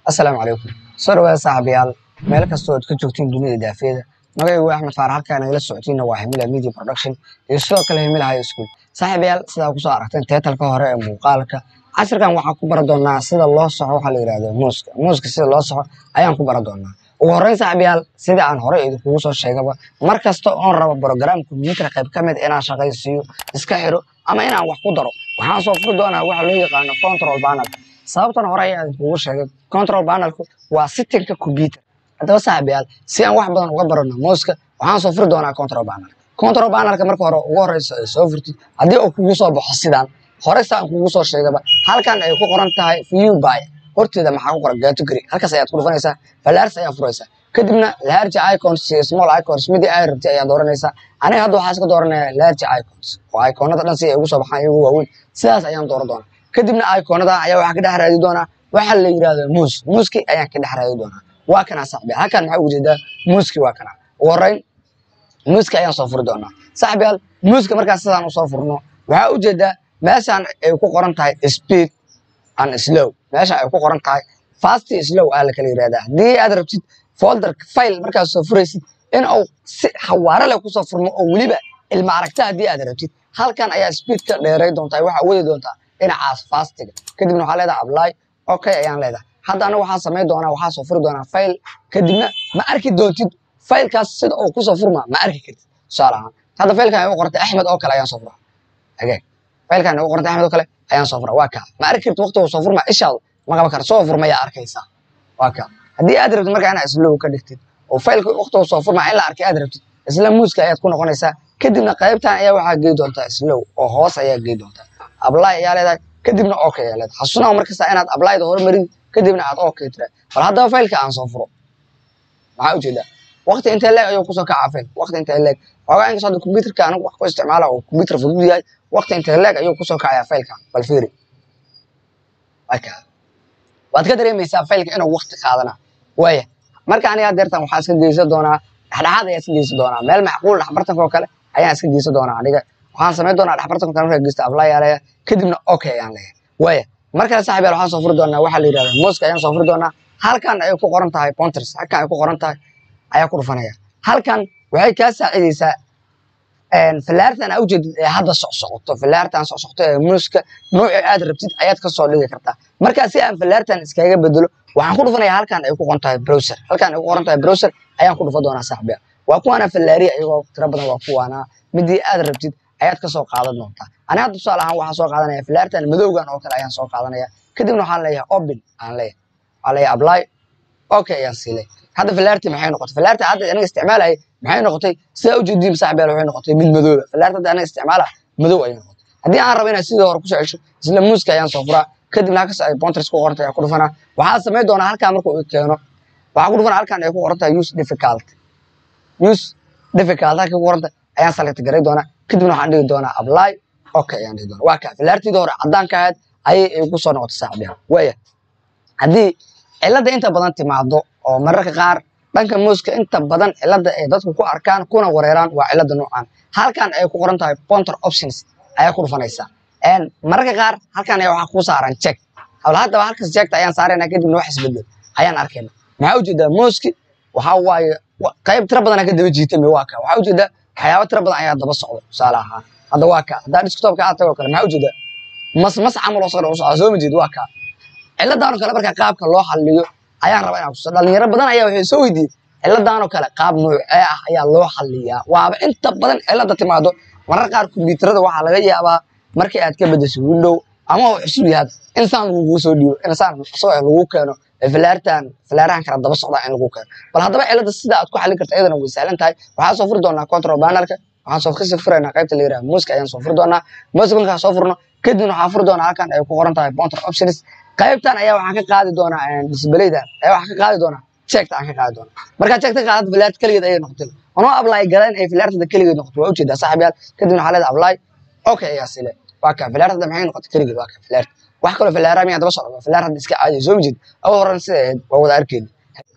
assalaamu calaykum soo dhawaada saaxiibayaal meel kastoo aad ka joogtiin dunida daafeeda magacaygu waa axmed faarax halkaa nagala socotiinna waa himila media production iyo sidoo kale himila high school saaxiibayaal sidaa kusoo aragteen teetalka hore ee muuqaalka casharkan waxaan ku bara doonaa sida loo soxo waxaa la yidhahdo muuska muuska sida loo soxo ayaan ku bara doonaa ugu horreyn saaxiibayaal sida aan hore idinkugu soo sheegaba mar kasta oon rabo program computer qayb ka mid inaan shaqaysiiyo iska xiro ama inaan wax ku daro waxaan soo furi doonaa waxa loo yaqaano control panel sababtan hore ayaa idinkugu sheegay control panelku waa sittinka computer haddaba saaxiibayaal si aan wax badan uga barano muuska waxaan soo furi doonaa control panel control panelka marka hore ugu horeysa ay soo furtid haddii uu kugu soo baxo sidaan hore saan kugu soo sheegaba halkan ay ku qoran tahay view by horteeda maxaa ku qoran category halkaas ayaad ku dhufanaysaa falaars ayaa furaysaa kadibna large icons iyo small icons midii ay rabtay ayaa dooranaysaa aniga hadda waxaa iska dooranaya large icons oo iconada dhan si ay ugu soo baxaan iyagu waaweyn sidaas ayaan dooran doonaa kadibna iconada ayaa waxaa ka dhex raadi doonaa waxaa la yidhahdo muus muuski ayaan ka dhex raadi doonaa waa kana saaxibiyaal halkan maxaa ugu jeedaa muuski waa kana ugu horreyn muuska ayaan soo furi doonaa saaxibiyaal muuska markaas sidaan usoo furno waxaa ujeedaa meeshaan ay ku qoran tahay speed and slow meeshaan ay ku qoran tahay fast iyo slow aa la kala yidhahdaa haddii aad rabtid folder file markaad soo furaysid in uu si xawaare leh kusoo furmo oo weliba ilma aragta haddii aad rabtid halkan ayaa speed ka dheeray doontaa waxaa wadi doontaa dhinacaas fastiga kadibna waxaa leedahay apply okay ayaan leedahay hadda aniga waxaan samayn doonaa waxaa soo furi doonaa file kadibna ma arki doontid failkaas sida uu kusoo furmaa ma arki kartid tusaale ahaan hadda failkan ay u qortay axmed oo kale ayaan soo furaa agaag failkan ay u qortay axmed oo kale ayaan soo furaa waa kaa ma arki kartid waqtigu soo furmaa ishaadu ma qaban kara soo furmayaa arkaysaa waa kaa haddii aad rabtid markaa inaad islow ka dhigtid oo failka waqtigu soo furmaa in la arkay aad rabtid isla muuska ayaad ku noqonaysaa kadibna qaybtan ayaa waxaa gey doontaa slow oo hoos ayaa gey doontaa apply ayaa leedahay kadibna okay ayaa leedahay xasuunaha markasta inaad applyda hormarid kadibna aad okay tira bal haddaba failka aan soo furo maxaa ujeedaa waqti intee leeg ayuu kusoo kacaa fail waqti intee leeg xoogaa inkastoo hadda computerka anigu wax ku isticmaala oo computer fudud yahay waqti intee leeg ayuu kusoo kacayaa failkan bal fiiri waka waad ka dareemaysaa failka inuu waqti qaadana waaya marka aniga deertan waxaa iska geysan doonaa dhexdhexaad ayaa iska geysan doonaa meel macquul dhexbartanka oo kale ayaan iska geysan doonaa aniga waxaan samayn doonaa dhexbartanka kale markaa geysta apply yaa leeyahay kadibna okay ayaan leeyahay waaya mar kale saaxiib yaal waxaan soo furi doonaa waxaa la yidhahda muuska ayaan soo furi doonaa halkan ay ku qoran tahay pointers halkan ay ku qoran tahay ayaa ku dhufanaya halkan waxay kaa saacidaysaa filaartan aa ujeedid ee hadda socsocoto filaartan socsocoto ee muuska nooci aad rabtid ayaad ka soo dhigi kartaa markaa si aan filaartan iskaga bedelo waxaan ku dhufanaya halkan ay ku qoran tahay browser halkan ay ku qoran tahay browser ayaan ku dhufa doonaa saaxiibya waa kuwaana filaariya iyagoo tiro badan waa kuwaana midii aad rabtid ayaad ka soo qaadan doontaa ani hadda tusaale ahaan waxaan soo qaadanaya filaartan madowgan oo kale ayaan soo qaadanaya kadibna waxaan leeyahay open aan leeyahay waxaan leeyahay apply okay ayaan siilay hadda filaartii maxay noqotay filaartii hadda aniga isticmaalayay maxay noqotay sidaa ujeediin saaxibayaal waxay noqotay mid madooba filaarta hadda aniga isticmaala madow ayay noqotay haddii aan rabo inaad sidii hore kusoo cesho isla muuska ayaan soo furaa kadibna halkaas ay pointers ku qorantay ayaa ku dhufanaa waxaa samayn doonaa halkaa markuu i keeno waxaa ku dhufanaa halkan ay ku qoran tahay use difficult use difficult halkii ku qoranta ayaan select garay doonaa kadibna waxaan dhigi doonaa apply okay ayaan dhigi doonaa waa kaa filaartiida hore caddaan ka ahayd ayay igu soo noqotay saaxibayaal waaya haddii cilada inta badan timaado oo mararka qaar dhanka muuska inta badan cilada ay dadku ku arkaan kuna wareeraan waa cilada noocan halkan ay ku qoran tahay pointer options ayaa ku dhufanaysaa mararka qaar halkan ayaa waxaa ku saaran check hawla haddaba halkas checkta ayaan saarayna kadibna wax isbedel ayaan arkayna maxaa ujeedaa muuski waxaa waaye qayb tiro badan ka daba jiitami waa ka waxaa ujeedaa waxyaaba tiro badan ayaa daba socdo tusaale ahaan hadda waa ka haddaa desktopka aad tago kale maxaa ujeedaa mas mas camal oo socda u socda soo ma jeed waa ka ciladaanoo kale marka qaabka loo xaliyo ayaan rabaa inaan kuso dhalinyaro badan ayaa waxay soo weydiiyey ciladaanoo kale qaab noocee ah ayaa loo xaliyaa waaba inta badan cilada timaado marar qaar kombiyuutarada waxaa laga yaabaa markii aad ka bedesho window ama uu cusub yahay insaan lagugu soo dhiibo insaan isagoo lagu keeno filaartan filaarahan kala daba socdaa in lagu keeno bal haddaba cilada sida aad ku xalin karta iyadana way sahlan tahay waxaan soo furi doonaa control panelka waxaan soo kasii furaynaa qaybta la yidhaha muuska ayaan soo furi doonaa muuska markaan soo furno kadibna waxaan furi doonaa halkan ay ku qoran tahay pointer options qaybtan ayaa waxaan ka qaadi doonaa disbalaydan ayaa waxaan ka qaadi doonaa checkta aan ka qaadi doonaa markaa checkta qaadad filaarta keligeed ayay noqotay anoo apply galeen ay filaartada keligeed noqotay waa ujeedaa saaxiibyaal kadibna waxaa leedahay apply okay ayaa sile waa kaa filaartada maxay noqotay keligeed waa kaa filaarta wax kaloo filaara miyaa daba socda filaar hadda iska caadiya soo ma jeed awa horan sida ahayd waa wada arkeeda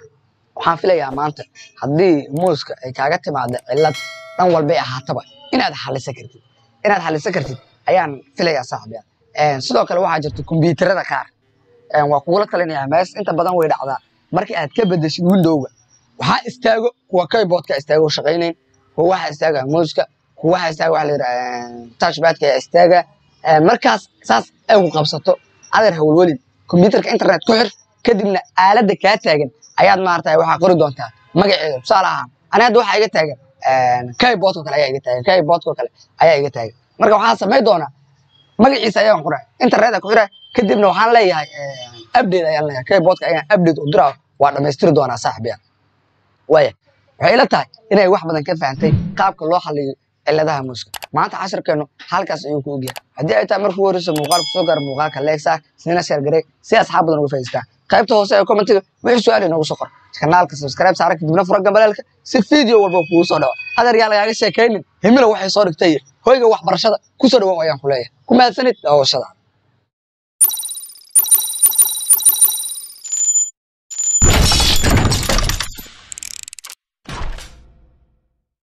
waxaan filayaa maanta haddii muuska ay kaaga timaada cillad dhan walbay ahaataba inaad xalisan kartid inaad xalisan kartid ayaan filayaa saaxiibyaal sidoo kale waxaa jirta kombiyuutarada qaar waa kugula talinaya mees inta badan way dhacdaa markii aad ka bedeshid windowga waxaa istaago kuwa keyboardka istaago oo shaqaynayn kuwa waxaa istaaga muuska kuwa waxaa istaaga waxa la yidhaha touchpadka ayaa istaaga markaas saas ay ku qabsato adeer hawlwelin computerka internet ku xir kadibna aaladda kaa taagan ayaad maarata waxaa qori doontaa magaceeda tusaale ahaan ani hadda waxaa iga taagan keyboardko kale ayaa iga taagan keyboardko kale ayaa iga taagan marka waxaan samayn doonaa magaciisa ayaan qoraa internetka ku xira kadibna waxaan leeyahay update ayaan leeyahay keyboardka ayaan update u diraa waa dhammaystiri doonaa saaxiibyaal waaya waxay ila tahay inay wax badan ka fahantay qaabka loo xaliyo ciladaha muuska maanta cashirkeenu halkaas ayuu ku ogyahay haddii ay tahay markuu horeysa muuqaal kusoo gaara muuqaalka leegsaar isnina sheer garey si asxaab badan uga faa'iidaystaan qaybta hoose ee commentiga wixii su-aal inoogu soo qor kanaalka subscribe saara kadibna fura gambaleelka si video walba kugu soo dhaco adeer yaa lagaaga sheekaynin himila waxay soo dhigtay hoyga waxbarashada kusoo dhawow ayaan ku leeyahay ku mahadsanid daawashada